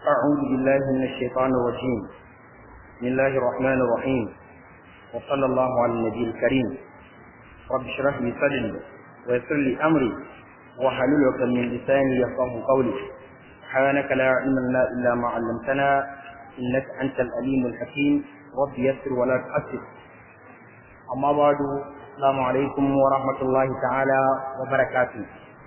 أعوذ بالله من الشيطان الرجيم بسم الله الرحمن الرحيم وصلى الله على النبي الكريم رب اشرح لي صدري ويسر لي أمري واحلل عقدة من لساني يفقه قولي سبحانك لا علم لنا إلا ما علمتنا إنك أنت الأليم الحكيم رب يسر ولا تؤثر أما بعد السلام عليكم ورحمة الله تعالى وبركاته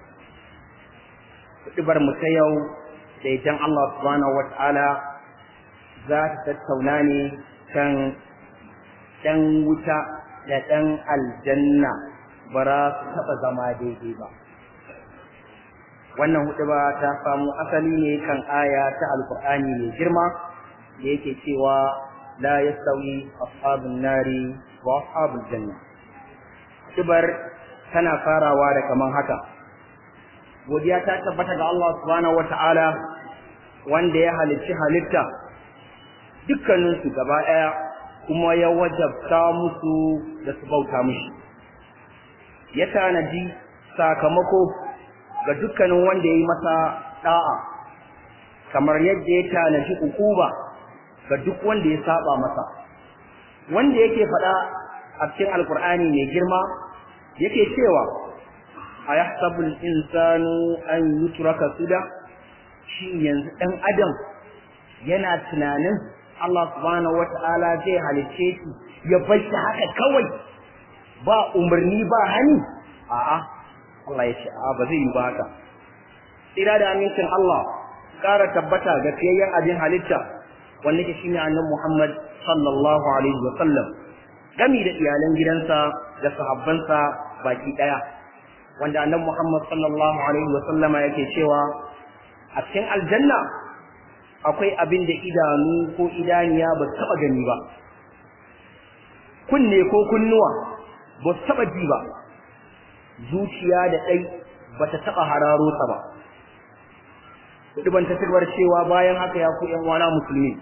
Kuɗibar mu ta yau da idan Allah subhanahu wa ta'ala za ta tattauna ne kan ɗan wuta da ɗan aljanna ba za su taɓa zama daidai ba. Wannan huɗu ba ta samu asali ne kan aya ta Alƙur'ani mai girma da yake cewa la yastawi ashabun nari wa ashabul janna. Huɗubar tana farawa da kaman haka. godiya ta tabbata ga Allah subhanahu wata'ala wanda ya halicci halitta dukkaninsu gaba ɗaya kuma ya wajabta musu da su bauta mushi ya tanadi sakamako ga dukkanin wanda ya yi masa ɗa'a kamar yadda ya tanadi ukuba ga duk wanda ya saba masa wanda yake faɗa a cikin alkur'ani mai girma yake cewa a yahsabul insanu an yutraka suda shi yanzu dan adam yana tunanin Allah subhanahu wata'ala zai halicce shi ya bar shi haka kawai ba umarni ba hani a'a Allah ya ce a ba zai yi ba haka tsira da amincin Allah ƙara tabbata ga fiyayyen abin halitta wanda ke shine annabi Muhammad sallallahu alaihi wa sallam gami da iyalan gidansa da sahabbansa baki daya wanda annabi Muhammad sallallahu alaihi wa sallama yake cewa a cikin aljanna akwai abin da idanu ko idaniya ba su taba gani ba kunne ko kunnuwa ba su taba ji ba zuciya da ɗai ba ta taba hararo ta ba ban ta cewa bayan haka ya ku ƴan wana musulmi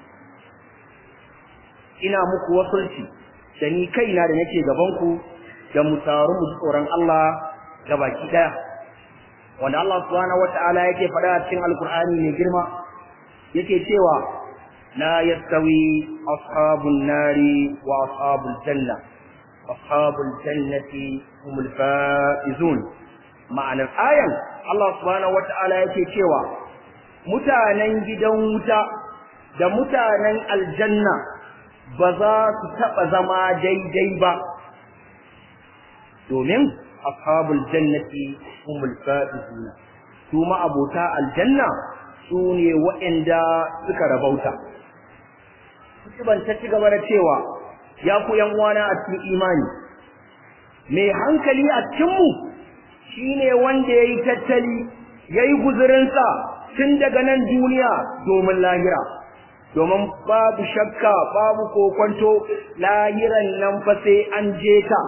ina muku wasulci da ni kaina da nake gaban ku da mu taru mu tsoron Allah gabaki daya wanda Allah subhanahu wataala yake faɗa a cikin alkur'ani mai girma yake cewa la yastawi ashabun nari wa ashabul janna ashabul jannati humul faizun ma'anar ayan Allah subhanahu wataala yake cewa mutanen gidan wuta da mutanen aljanna ba za su taɓa zama daidai ba domin ashabul jannati humul faizun su ma abota aljanna su ne waɗanda suka rabauta ban ta ci gaba da cewa ya ku yan uwana a cikin imani mai hankali a cikin mu shine wanda yayi tattali yayi guzurinsa tun daga nan duniya domin lahira domin babu shakka babu kokonto lahiran nan fa sai an je ta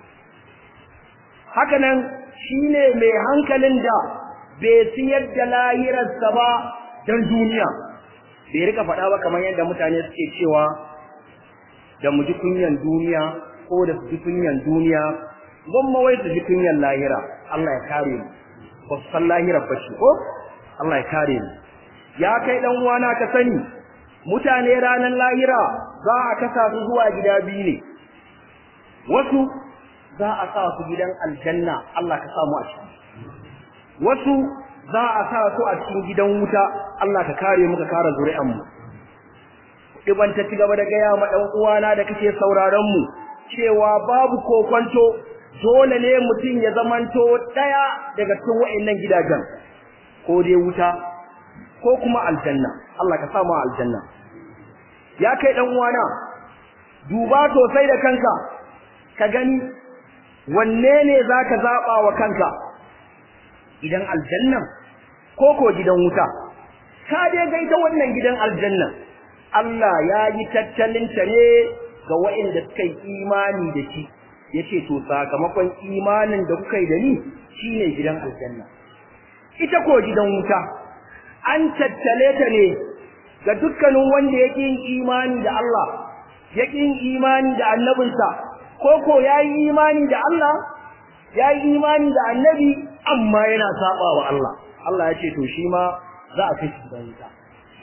hakanan shine mai hankalin da bai siyar da lahirarsa ba don duniya bai rika faɗa ba kamar yadda mutane suke cewa da mu ji kunyan duniya ko da su ji kunyan duniya gwamma wai su ji kunyan lahira Allah ya kare mu ba su san lahirar ba shi ko Allah ya kare mu ya kai dan uwana ka sani mutane ranar lahira za a kasa su zuwa gida biyu ne wasu za a sa su gidan aljanna Allah ka samu a ciki wasu za a sa su a cikin gidan wuta Allah ka kare mu ka kare zuri'an mu diban ta cigaba da gaya ma dan uwana da kake sauraron mu cewa babu kokonto dole ne mutum ya zamanto daya daga cikin wayannan gidajen ko dai wuta ko kuma aljanna Allah ka samu aljanna ya kai dan uwana duba sosai da kanka ka gani wanne ne zaka zaba wa kanka gidan aljanna ko ko gidan wuta ka dai ga ita wannan gidan aljanna Allah ya yi tattalin ta ne ga waɗanda suka yi imani da shi yace to sakamakon imanin da kuka yi da ni shine gidan aljanna ita ko gidan wuta an tattale ta ne ga dukkanin wanda yake yin imani da Allah yake yin imani da annabinsa ko ko yayi imani da Allah yayi imani da annabi amma yana saba wa Allah Allah ya ce to shi ma za a kai shi gidan wuta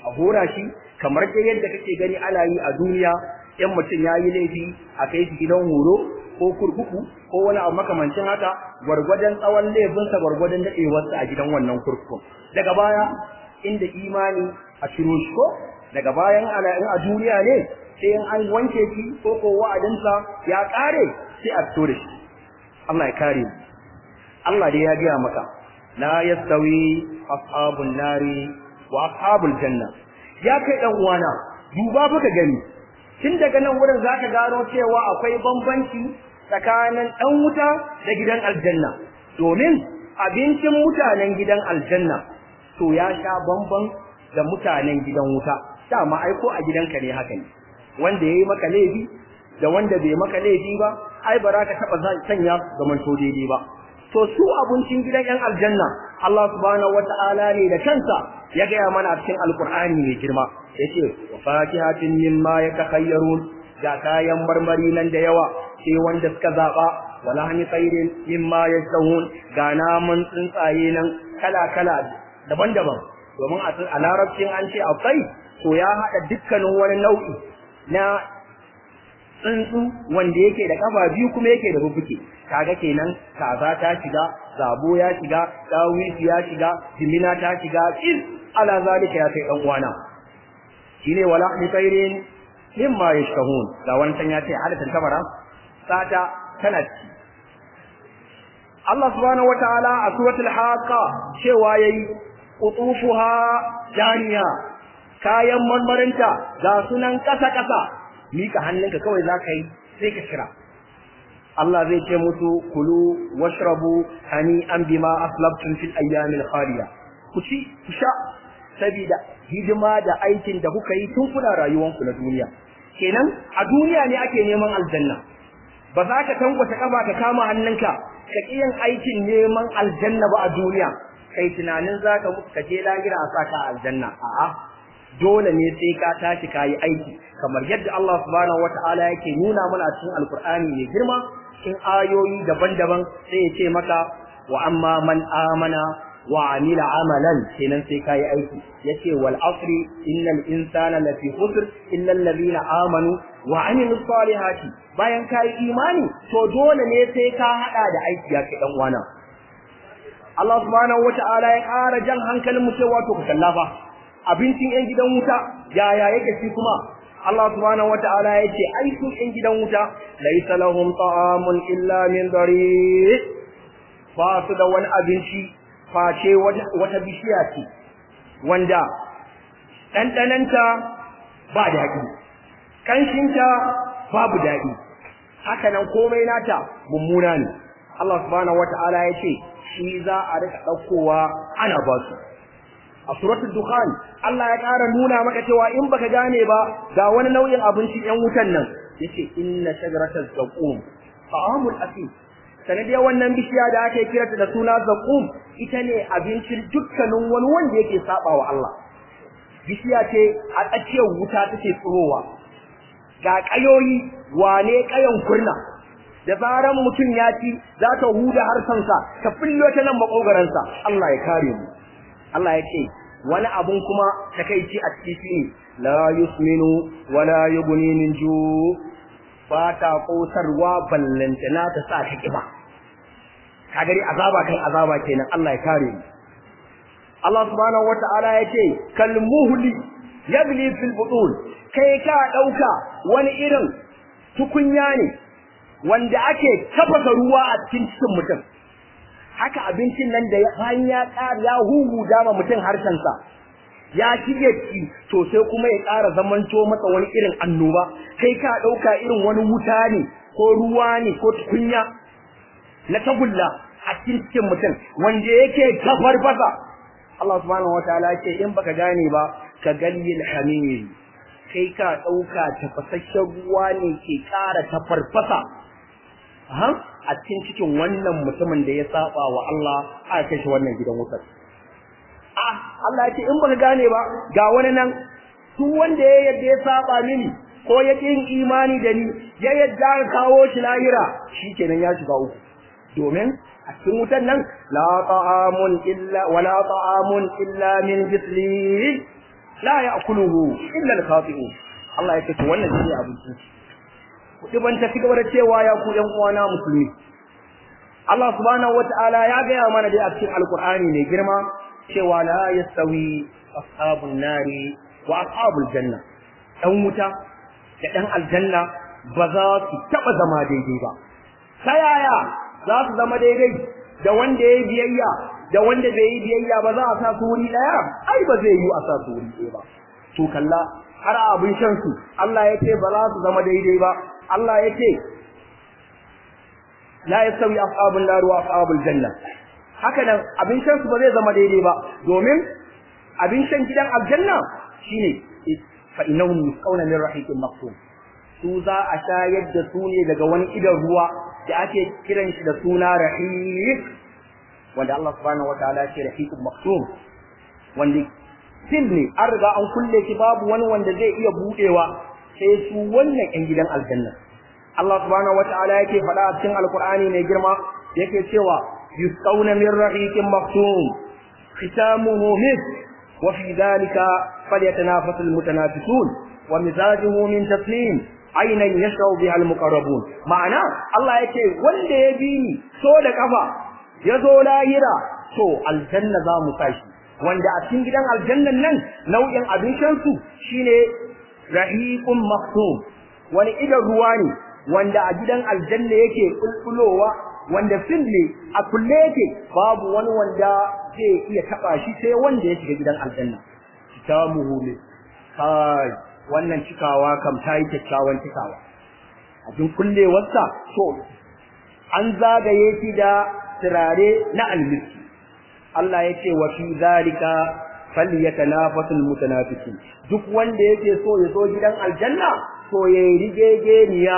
a hora shi kamar dai yadda kake gani ana yi a duniya in mutum ya yi laifi a kai shi gidan horo ko kurkuku ko wani abu makamancin haka gwargwadon tsawon laifinsa gwargwadon daɗewarsa a gidan wannan kurkukun daga baya inda imani a ciro shi ko daga bayan ana in a duniya ne sai in an wanke shi ko ko wa'adinsa ya ƙare sai a fito da shi Allah ya kare mu Allah dai ya gaya maka la yastawi ashabun nari wa ashabul janna ya kai dan uwana duba baka gani tun daga nan wurin zaka gano cewa akwai bambanci tsakanin dan wuta da gidan aljanna domin abincin mutanen gidan aljanna to ya sha bamban da mutanen gidan wuta dama ai ko a gidanka ne haka ne wanda yayi maka laifi da wanda bai maka laifi ba ai ba za ka taba sanya zamanto daidai ba to su abincin gidan yan aljanna Allah subhanahu wata'ala ne da kansa ya gaya mana a cikin alkur'ani mai girma yace wa fatihatin mimma yatakhayyarun ga kayan marmari nan da yawa sai wanda suka zaba wala hani khairin mimma yastahun ga namun tsuntsaye nan kala kala daban-daban domin a larabcin an ce akwai to ya haɗa dukkanin wani nau'i na tsuntsu wanda yake da kafa biyu kuma yake da rubuke kaga kenan kaza ta shiga zabo ya shiga dawisi ya shiga jimina ta shiga is ala zalika ya kai dan uwana shine wala ni khairin mimma yashkahun ga wancan ya ce halatin tabara sata tana ci Allah subhanahu wataala a suratul haqa cewa yayi qutufuha janiya kayan marmarinta ga sunan kasa kasa mika hannunka kawai za ka yi sai ka kira Allah zai ce musu kulu washrabu hani an bima aslabtum fil ayyamil khaliya ku ci ku sha saboda hidima da aikin da kuka yi tun kuna rayuwanku na duniya kenan a duniya ne ake neman aljanna ba za ka tangwata kafa ka kama hannunka ka ƙi yin aikin neman aljanna ba a duniya kai tunanin za ka mutu ka je lahira a saka aljanna a'a dole ne sai ka tashi ka yi aiki kamar yadda Allah subhanahu wata'ala yake nuna mana cikin alkur'ani mai girma cikin ayoyi daban-daban sai ya ce maka wa amma man amana wa amila amalan kenan sai ka yi aiki yace wal asri innal insana lafi khusr illa alladhina amanu wa amilus salihati bayan ka yi imani to dole ne sai ka hada da aiki ya kai dan wana Allah subhanahu wata'ala ya ƙara jan hankalin mu cewa to ka kallafa abincin ‘yan gidan wuta yaya yake shi kuma Allah subhanahu wa ta'ala ya ce ai su ‘yan gidan wuta laisa lahum ta'amun illa min dari ba su da wani abinci face wata bishiya ce wanda ɗanɗananta ba daɗi ƙanshinta babu daɗi haka nan komai nata mummuna ne Allah subhanahu wa ta'ala ya ce shi za a rika ɗaukowa ana ba su a suratul dukhan Allah ya ƙara nuna maka cewa in baka gane ba ga wani nau'in abinci ɗan wutan nan yace inna shajarataz zaqum ta'amul asim sanadiyar wannan bishiya da ake kirata da suna zaqum ita ne abincin dukkanin wani wanda yake saba wa Allah bishiya ce a tsakiyar wuta take tsirowa ga kayoyi wane kayan kurna da zaran mutum ya ci za ta huda harsansa ta fillo ta nan makogaransa Allah ya kare mu Allah ya ce wani abun kuma takeici a ciki ne la yusminu wala yughni min ju ba ta kosarwa ballantana ta sa ta kiba ka gari azaba kan azaba kenan Allah ya kare mu Allah subhanahu wata'ala ya ce kal muhli yabli fil butun kai ka dauka wani irin tukunya ne wanda ake tafasa ruwa a cikin cikin mutum haka abincin nan da bayan ya ƙara ya huhu dama mutum harshensa ya shige ci to sai kuma ya ƙara zamanto masa wani irin annoba kai ka ɗauka irin wani wuta ne ko ruwa ne ko tukunya na tagulla a cikin cikin mutum wanda yake tafarfasa Allah subhanahu wataala ce in baka gane ba ka galil hamir kai ka ɗauka tafasasshen ruwa ne ke ƙara tafarfasa a cikin cikin wannan mutumin da ya saba wa Allah aka kai shi wannan gidan wutar ah Allah ya ce in baka gane ba ga wani nan duk wanda ya yadda ya saba mini ko ya yin imani da ni ya yadda ka kawo shi lahira shikenan ya shiga uku domin a cikin wutan nan la ta'amun illa wala ta'amun illa min jisli la ya'kuluhu illa al-khati'un Allah yake to wannan shine abincin kudi ban ta cigaba da cewa ya ku yan uwana musulmi Allah subhanahu wata'ala ya gaya mana dai a cikin alkur'ani mai girma cewa la yastawi ashabun nari wa ashabul janna dan wuta da dan aljanna ba za su taba zama daidai ba ta yaya za su zama daidai da wanda ya biyayya da wanda bai yi biyayya ba za a sa su wuri daya ai ba zai yi a sa su wuri ɗaya ba to kalla har abin shan su Allah ya ce ba za su zama daidai ba Allah ya ce la yastawi ashabul nar wa ashabul janna haka nan abin shan su ba zai zama daidai ba domin abin shan gidan aljanna shine fa innahum yusqawna min rahiqin maqsum su za a shayar da su ne daga wani idan ruwa da ake kiran shi da suna rahiq wanda Allah subhanahu wataala ya ce rahiqun maqsum wanda fil ne an riga an kulle shi babu wani wanda zai iya budewa sai su wannan yan gidan aljanna Allah subhanahu wataala yake faɗa a cikin alqur'ani mai girma yake cewa yusqawna min rahiqin maqsum khitamuhu misk wa fi dhalika falyatanafasu almutanafisun wa mizajuhu min taslim aynan yashrabu biha almuqarrabun ma'ana Allah yake wanda ya bi ni so da kafa yazo lahira to aljanna za mu tashi wanda a cikin gidan aljannan nan nau'in abincin su shine rahiqun maqsum wani idan ruwa ne wanda a gidan aljanna yake kulkulowa wanda fille a kulle yake babu wani wanda zai iya taba shi sai wanda ya shiga gidan aljanna kitamuhu ne kai wannan cikawa kam ta yi kyakkyawan cikawa abin kullewarsa to an zagaye shi da turare na almiski Allah ya ce wa fi zalika falyatanafasul mutanafisun duk wanda yake so ya zo gidan aljanna to yayi rigegeniya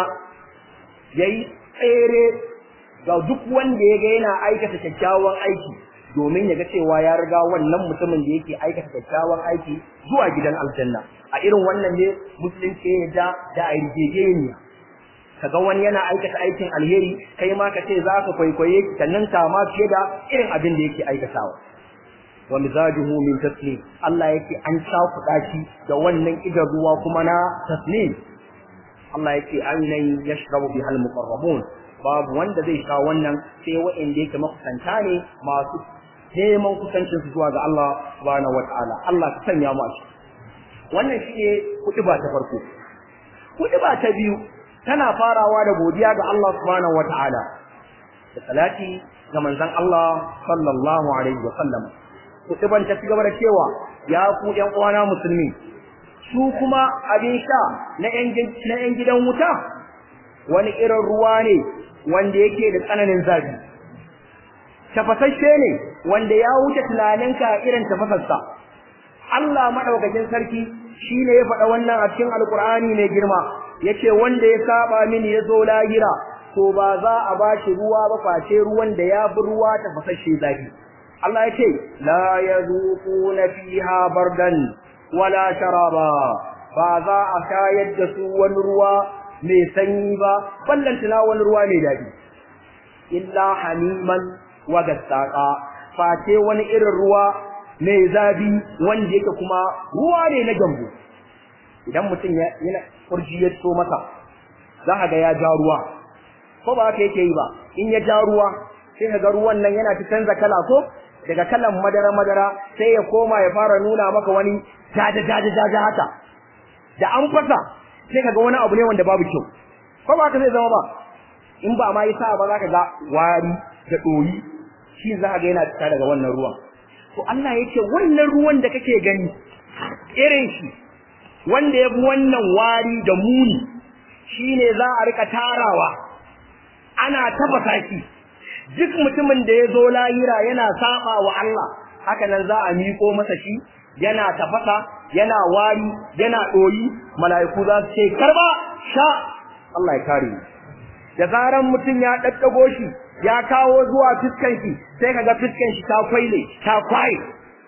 yayi tsere ga duk wanda yaga yana aikata kyakkyawan aiki domin ya ga cewa ya riga wannan mutumin da yake aikata kyakkyawan aiki zuwa gidan aljanna a irin wannan ne musulunci ya da da a rigegeniya kaga wani yana aikata aikin alheri kai ma ka ce za ka kwaikwaye ki sannan ka ma fiye da irin abin da yake aikatawa wa mizajuhu min taslim Allah yake an cakuɗa shi da wannan idan ruwa kuma na taslim Allah yake ainihin yashrabu bihal muqarrabun babu wanda zai sha wannan sai wa'anda yake makusanta ne masu neman kusancin su zuwa ga Allah subhanahu wataala Allah ka sanya mu a ciki wannan shine kuɗiba ta farko kuɗiba ta biyu tana farawa da godiya ga Allah subhanahu wataala da salati ga manzon Allah sallallahu alaihi wa sallam kuɗiban ta ci gaba da cewa ya ku ƴan uwana musulmi su kuma abin sha na ƴan gidan wuta wani irin ruwa ne wanda yake da tsananin zafi tafasasshe ne wanda ya wuce tunaninka irin tafasarsa Allah madaukakin sarki shine ya faɗa wannan a cikin alkur'ani mai girma yace wanda ya saba mini ya zo lahira to ba za a bashi ruwa ba face ruwan da ya bi ruwa tafasasshe zafi Allah yace la yazuquna fiha bardan wala sharaba ba za a shayar da su wani ruwa mai sanyi ba ballantana wani ruwa mai daɗi illa hamiman wa gassaqa face wani irin ruwa mai zafi wanda yake kuma ruwa ne na gambo idan mutum yana kurji ya so masa za ka ga ya ja ruwa ko ba haka yake yi ba in ya ja ruwa sai ka ga ruwan nan yana ta canza kala ko daga kalan madara madara sai ya koma ya fara nuna maka wani jaja jaja jaja haka da an fasa sai kaga wani abu ne wanda babu kyau ko ba ka zai zama ba in ba ma yasa ba za ka ga wari da doyi shi za ka ga yana fita daga wannan ruwan to Allah yake wannan ruwan da kake gani irin shi wanda ya fi wannan wari da muni shine za a rika tarawa ana tafasa shi duk mutumin da ya zo lahira yana saba wa Allah haka nan za a miƙo masa shi yana tafasa yana wari yana ɗoyi mala'iku za su ce karba sha Allah ya kare ni da zaran mutum ya daddago shi ya kawo zuwa fiskan shi sai kaga fiskan shi ta kwaile ta kwaye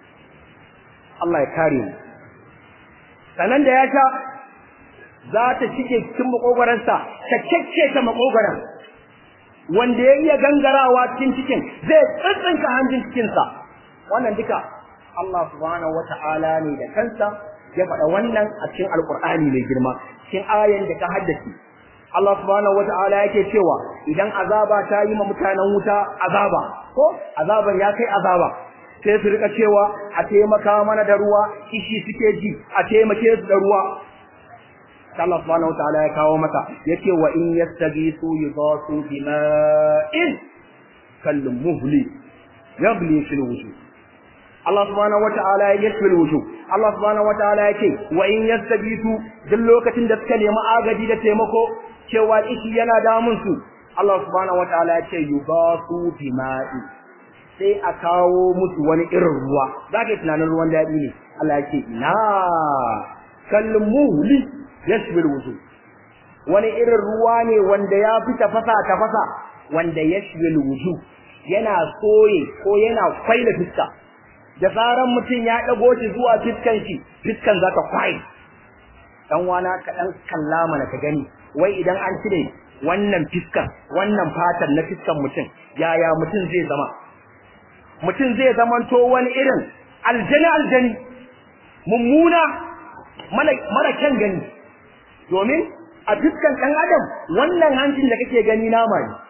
Allah ya kare ni sanan da ya sha za ta cike cikin makogoransa ta kekke ta makogoran wanda ya iya gangarawa cikin cikin zai tsintsinka hanjin cikinsa wannan duka Allah subhanahu wata'ala ne da kansa ya faɗa wannan a cikin alqur'ani mai girma cikin ayan da ka haddace Allah subhanahu wata'ala yake cewa idan azaba ta yi ma mutanen wuta azaba ko azaban ya kai azaba sai su rika cewa a taimaka mana da ruwa kishi suke ji a taimake su da ruwa Allah subhanahu wataala ya kawo maka yace wa in yastagisu yudasu bima'in kal muhli yabli fil wujuh Allah subhanahu wataala ya yasfil wujuh Allah subhanahu wataala yake wa in yastagisu duk lokacin da suka nemi agaji da taimako cewa ishi yana damun su Allah subhanahu wataala ya ce yudasu bima'in sai a kawo musu wani irin ruwa zaka yi tunanin ruwan daɗi ne Allah ya ce ina kal muhli yashbil wujuh wani irin ruwa ne wanda ya fi tafasa tafasa wanda yashbil wujuh yana soye ko yana kwaila fiska da zaran mutum ya dago shi zuwa fiskan shi fiskan zaka kwai dan wana ka dan kalla mana ka gani wai idan an cire wannan fiskan wannan fatan na fiskan mutum yaya mutum zai zama mutum zai zamanto wani irin aljani aljani mummuna mara kyan gani domin a dukkan ɗan adam wannan hancin da kake gani nama ne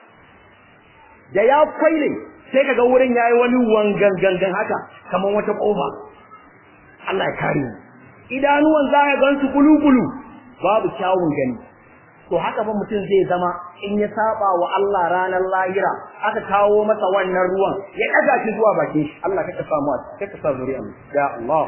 da ya kwaile sai kaga wurin yayi wani wangan gangan haka kamar wata kofa Allah ya kare mu idanuwan za ka gansu kulukulu babu kyawun gani to haka fa mutum zai zama in ya saba wa Allah ranar lahira aka kawo masa wannan ruwan ya daga shi zuwa bakin shi Allah kaka samu kaka sa zuri'a ya Allah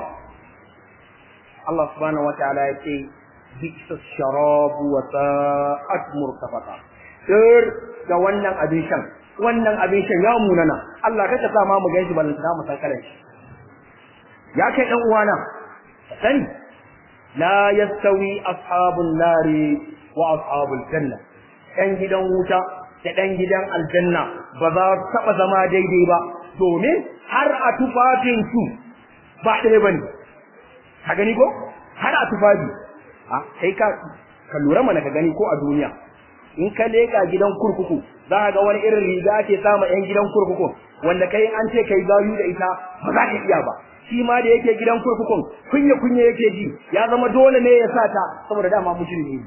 Allah subhanahu wataala ya ce bisa sharabu wa sa'at murtafaka sir da wannan abin shan wannan abin shan ya munana Allah kaka sa ma mu ganshi balanta mu san kalan shi ya kai dan uwana sani la yastawi ashabun nari wa ashabul janna dan gidan wuta da dan gidan aljanna ba za su taba zama daidai ba domin har a tufafin su ba ɗaya bane ka gani ko har a tufafi sai ka ka lura mana ka gani ko a duniya in ka leka gidan kurkuku za ka ga wani irin riga ake sama yan gidan kurkuku wanda kai an ce kai gayu da ita ba za ka iya ba shi ma da yake gidan kurkukun kunya kunya yake ji ya zama dole ne ya sa ta saboda dama mutum ne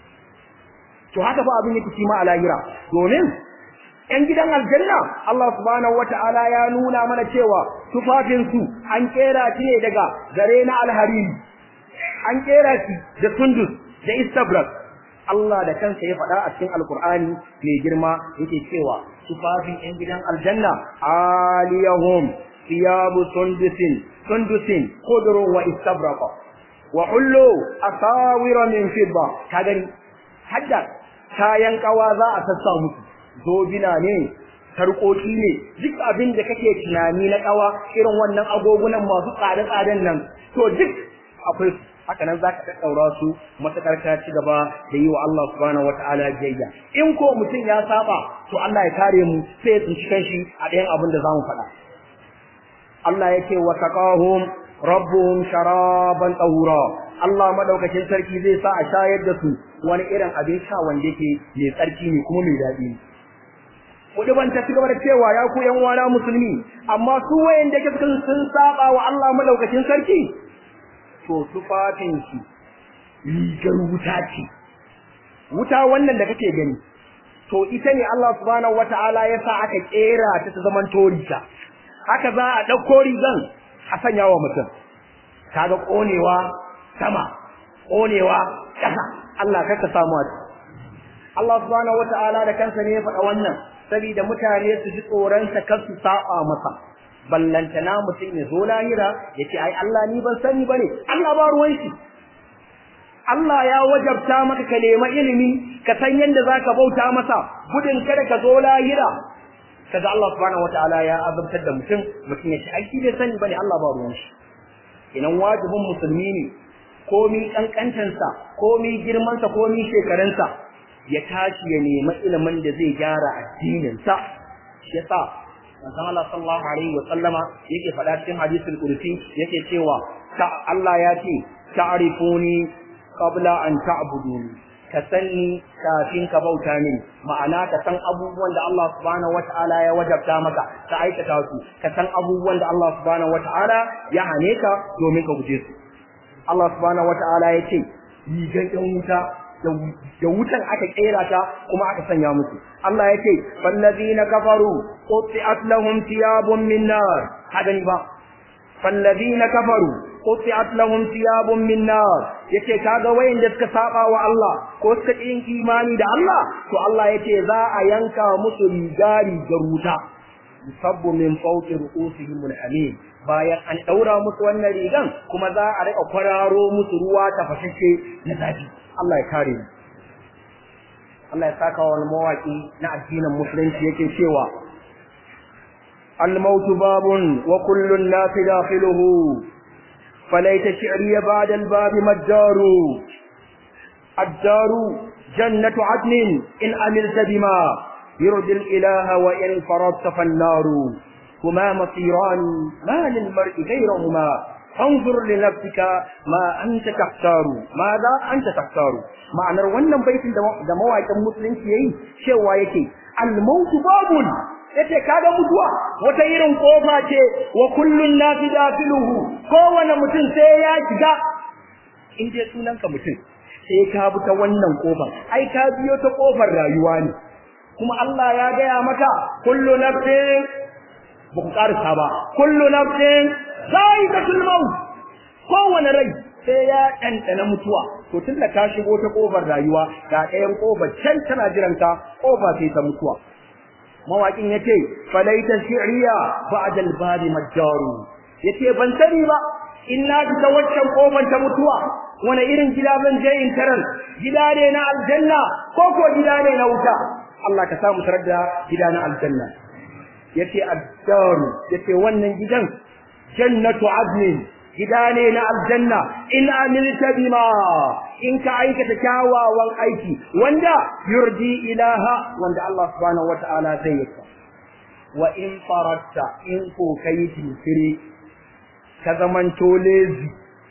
to haka fa abin yake shi ma a lahira domin yan gidan aljanna Allah subhanahu wata'ala ya nuna mana cewa tufafin su an kera shi ne daga gare na alhariri an kera shi da sundus da istabrak Allah da kansa ya faɗa a cikin alkur'ani mai girma yake cewa tufafin yan gidan aljanna aliyahum thiyabu sundusin sundusin khudrun wa istabraqa wa hullu asawira min fidda ka gani hadda kayan kawa za a sassa musu zobina ne sarƙoƙi ne duk abin da kake tunani na kawa irin wannan agogunan masu tsare-tsaren nan to duk akwai su haka nan zaka daddaura su matakar ka ci gaba da yi wa Allah subhanahu wataala biyayya in ko mutum ya saba to Allah ya kare mu sai ya tsinci kanshi a ɗayan abin da zamu faɗa Allah yake wa taqahum rabbuhum sharaban tahura Allah madaukakin sarki zai sa a shayar da su wani irin abin sha wanda yake mai tsarki ne kuma mai daɗi Kuɗi ban ta cigaba da cewa ya ku ƴan uwana musulmi amma su wayanda ke sun saba wa Allah madaukakin sarki to tufafin shi rigar wuta ce wuta wannan da kake gani to ita ne Allah subhanahu wataala ya sa aka kera ta ta zaman torita haka za a ɗauko rigan a sanya wa mutum kaga ƙonewa sama ƙonewa ƙasa Allah kaka samu a Allah subhanahu wataala da kansa ne ya faɗa wannan saboda mutane su ji tsoron sa kar su saba masa ballantana mutum ya zo lahira ya ce ai Allah ni ban sani bane Allah ba ruwan shi Allah ya wajabta maka ka nema ilimi ka san yadda zaka bauta masa gudun kada ka zo lahira kaga Allah subhanahu wataala ya azabtar da mutum mutum ya ce ai shi bai sani bane Allah ba ruwan shi idan wajibin musulmi ne komi kankantansa komi girmansa komi shekarunsa ya tashi ya nemi ilimin da zai gyara addininsa shi yasa manzon Allah sallallahu alaihi wa sallama yake faɗa cikin hadisul qudsi yake cewa ta Allah ya ce ta'rifuni qabla an ta'buduni ka sanni kafin ka bauta min ma'ana ka san abubuwan da Allah subhanahu wata'ala ya wajabta maka ka aikata su ka san abubuwan da Allah subhanahu wata'ala ya hane ka domin ka guje su Allah subhanahu wata'ala ya ce rigan ɗan wuta da wutan aka kera ta kuma aka sanya musu Allah ya ce fallazina kafaru quti'at lahum thiyabun min nar haka ni ba fallazina kafaru quti'at lahum thiyabun min nar yace kaga wayanda suka saba wa Allah ko suka yin imani da Allah to Allah yace za a yanka musu riga rigar wuta yusabbu min fawqi ru'usihim al-hamim bayan an daura musu wannan rigan kuma za a rika kwararo musu ruwa tafashashe na zafi Allah ya kare mu Allah ya saka wa mawaki na addinin musulunci yake cewa الموت باب وكل الناس داخله فليت شعري بعد الباب ما الدار الدار جنة عدن إن عملت بما يرضي الإله وإن فرضت فالنار هما مصيران ما للمرء غيرهما فانظر لنفسك ما أنت تختار ماذا أنت تختار معنى wannan baitin da mawaƙin musulunci yayi cewa yake al-maut babun yace kaga mutuwa wata irin kofa ce wa kullun nasi dafiluhu kowane mutum sai ya shiga in dai sunanka mutum sai ka bi ta wannan kofar ai ka biyo ta kofar rayuwa ne kuma Allah ya gaya maka kullu nafsin ba ku karisa ba kullu nafsin za'iqatul maut kowane rai sai ya ɗanɗana mutuwa to tun da ka shigo ta kofar rayuwa ga ɗayan kofar can tana jiranka kofa sai ta mutuwa mawaƙin ya ce falaita shi'riya ba'da al-babi majjaru yace ban sani ba in na fita waccan kofar ta mutuwa wani irin gida zan je in tarar gida ne na aljanna ko ko gida ne na wuta Allah ka samu tarar da gida na aljanna yace ad-daru yace wannan gidan jannatu adnin gida ne na aljanna in amilta bima in ka aikata kyawawan aiki wanda yurdi ilaha wanda Allah subhanahu wataala zai yi wa in faratta in ko kai tinsiri ka zamanto lezi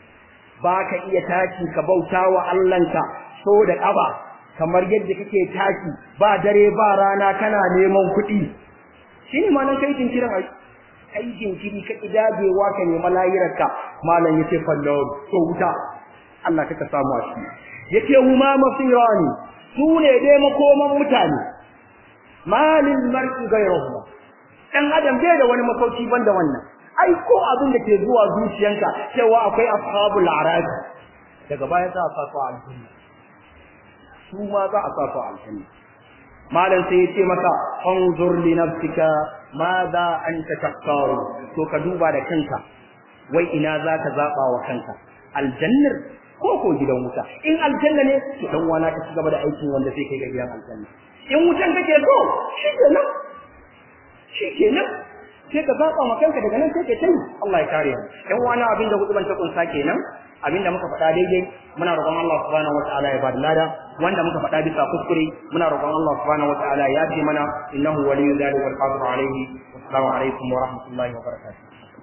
ba ka iya tashi ka bauta wa Allahnka so da ƙaba kamar yadda kake tashi ba dare ba rana kana neman kuɗi shi ne malan kai jinkirin ai kai jinkiri ka idabewa ka nemi layirarka malam yace fallo to wuta Allah kaka samu a shi yace huma masirani su ne dai makoman mutane malil mar'i ghayruhuma dan adam bai da wani makauci banda wannan ai ko abin da ke zuwa zuciyanka cewa akwai ashabul arabi daga baya za a sa su aljanna su ma za a sa su aljanna malam sai yace maka anzur li nafsika madha anta taqtaru to ka duba da kanka wai ina zaka zaba wa kanka aljannar ko ko gidan wuta in aljanna ne to dan wana ka cigaba da aikin wanda sai kai ga gidan aljanna in wutan kake so shikenan shikenan sai ka zaba ma kanka daga nan sai ka tayi Allah ya kare mu dan wani abinda huduban ta kunsa kenan abinda muka faɗa daidai muna roƙon Allah subhanahu wataala ya bada lada wanda muka faɗa bisa kuskure muna roƙon Allah subhanahu wataala ya ce mana innahu waliyyu dhalika wal qadiru alayhi assalamu alaikum wa rahmatullahi wa barakatuh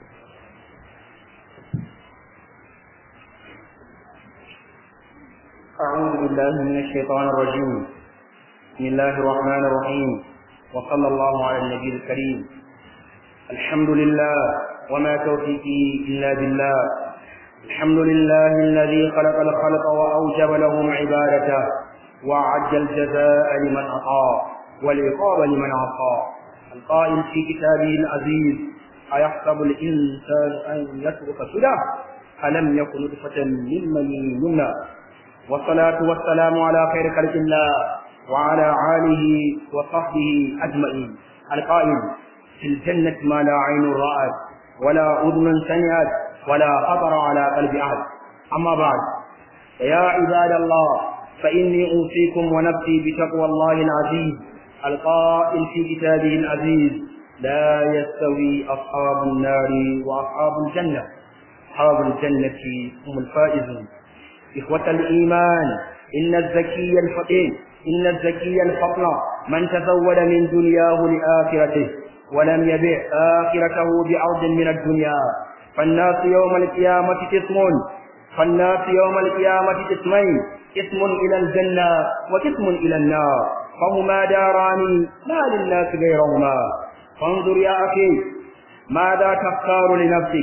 أعوذ بالله من الشيطان الرجيم بسم الله الرحمن الرحيم وصلى الله على النبي الكريم الحمد لله وما توفيقي إلا بالله الحمد لله الذي خلق الخلق وأوجب لهم عبادته وأعد الجزاء لمن أطاع والعقاب لمن عصى القائل في كتابه العزيز أيحسب الإنسان أن يترك سدى ألم يكن نطفة من مني يمنى والصلاة والسلام على خير خلق الله وعلى آله وصحبه أجمعين القائل في الجنة ما لا عين رأت ولا أذن سمعت ولا خطر على قلب أحد أما بعد يا عباد الله فإني أوصيكم ونفسي بتقوى الله العزيز القائل في كتابه العزيز لا يستوي أصحاب النار وأصحاب الجنة أصحاب الجنة هم الفائزون إخوة الإيمان إن الزكي الفقير إن الزكي الفقر من تزود من دنياه لآخرته ولم يبع آخرته بعرض من الدنيا فالناس يوم القيامة قسم فالناس يوم القيامة قسمين قسم إلى الجنة وقسم إلى النار فهما داران ما للناس غيرهما فانظر يا أخي ماذا تختار لنفسك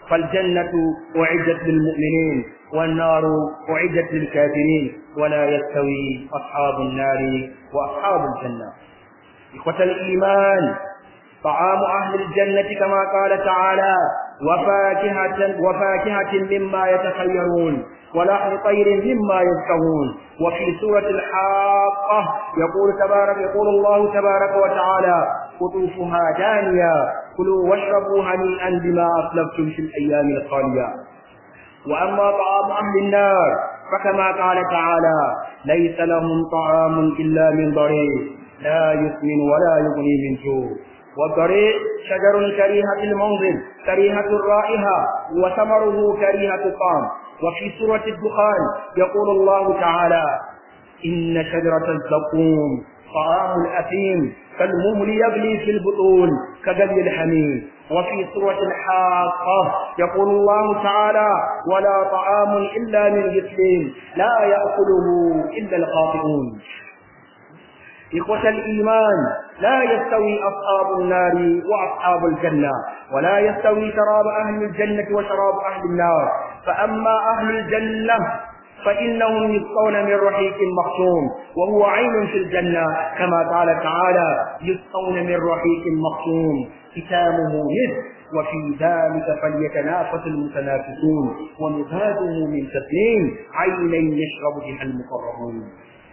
فالجنة أعدت للمؤمنين والنار أعدت للكافرين ولا يستوي أصحاب النار وأصحاب الجنة إخوة الإيمان طعام أهل الجنة كما قال تعالى وفاكهة, وفاكهة مما يتخيرون ولحم طير مما يشتهون وفي سورة الحاقة يقول تبارك يقول الله تبارك وتعالى قطوفها دانية كلوا واشربوا هنيئا بما أسلفتم في الأيام الخالية وأما طعام أهل النار فكما قال تعالى ليس لهم طعام إلا من ضريع لا يسمن ولا يغني من جوع والضريع شجر كريهة المنظر كريهة الرائحة وثمره كريهة الطعم وفي سورة الدخان يقول الله تعالى إن شجرة الزقوم طعام الأثيم كالمهل يغلي في البطون كغلي الحميم وفي سورة الحاقة يقول الله تعالى ولا طعام إلا من غسلين لا يأكله إلا الخاطئون إخوة الإيمان لا يستوي أصحاب النار وأصحاب الجنة ولا يستوي شراب أهل الجنة وشراب أهل النار فأما أهل الجنة فإنهم يسقون من رحيق مختوم وهو عين في الجنة كما قال تعالى يسقون من رحيق مختوم ختامه مسك وفي ذلك فليتنافس المتنافسون ومزاجه من تسليم عينا يشرب بها المقربون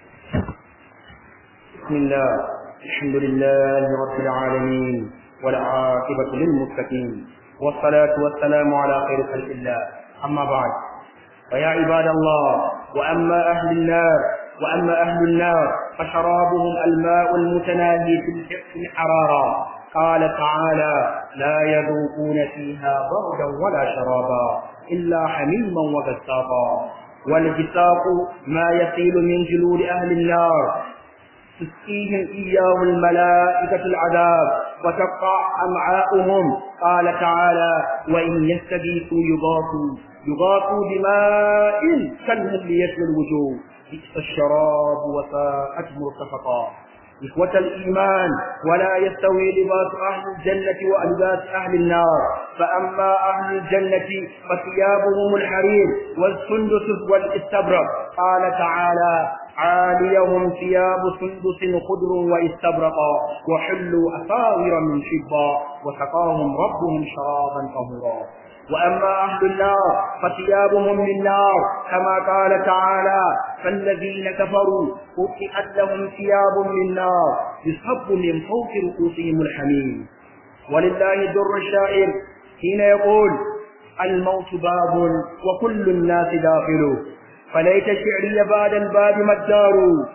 بسم الله الحمد لله رب العالمين والعاقبة للمتقين والصلاة والسلام على خير خلق الله أما بعد فيا عباد الله وأما أهل النار وأما أهل النار فشرابهم الماء المتناهي في الحرارة قال تعالى لا يذوقون فيها بردا ولا شرابا إلا حميما وغساقا والجساق ما يسيل من جلود أهل النار تسقيهم إياه الملائكة العذاب وتقطع أمعاؤهم قال تعالى وإن يستغيثوا يغاثوا يغاثوا بماء كالمهل يشوي الوجوه بئس الشراب وساءت مرتفقا إخوة الإيمان ولا يستوي لباس أهل الجنة ولباس أهل النار فأما أهل الجنة فثيابهم الحرير والسندس والاستبرق قال تعالى عاليهم ثياب سندس خضر واستبرقا وحلوا أساور من فضة وسقاهم ربهم شرابا طهورا وأما أهل النار فثيابهم من نار كما قال تعالى فالذين كفروا قطعت لهم ثياب من نار يصب من فوق رؤوسهم الحميم ولله در الشاعر حين يقول الموت باب وكل الناس داخله فليت شعري بعد الباب ما الدار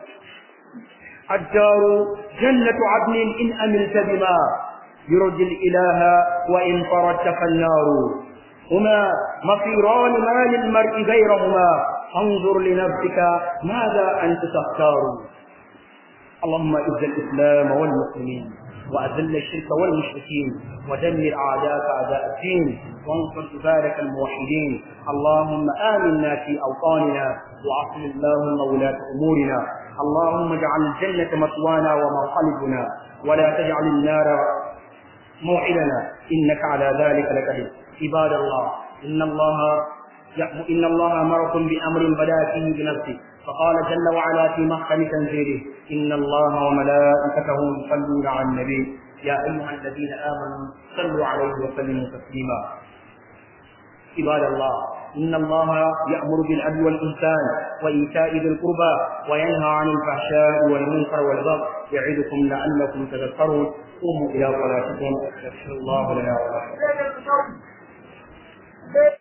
الدار جنة عدن إن أملت بما يرجي الإله وإن فردت فالنار هما مصيران ما للمرء غيرهما فانظر لنفسك ماذا أنت تختار اللهم اعز الإسلام والمسلمين وأذل الشرك والمشركين ودمر أعداءك أعداء الدين وانصر عبادك الموحدين اللهم آمنا في أوطاننا وعصم اللهم ولاة أمورنا اللهم اجعل الجنة مثوانا ومنقلبنا ولا تجعل النار موعدنا إنك على ذلك لقدير عباد الله إن الله إن الله أمركم بأمر بدأ فيه بنفسه فقال جل وعلا في محكم تنزيله إن الله وملائكته يصلون على النبي يا أيها الذين آمنوا صلوا عليه وسلموا تسليما عباد الله إن الله يأمر بالعدل والإحسان وإيتاء ذي القربى وينهى عن الفحشاء والمنكر والبغي يعظكم لعلكم تذكرون قوموا إلى صلاتكم يغفر الله لنا ولكم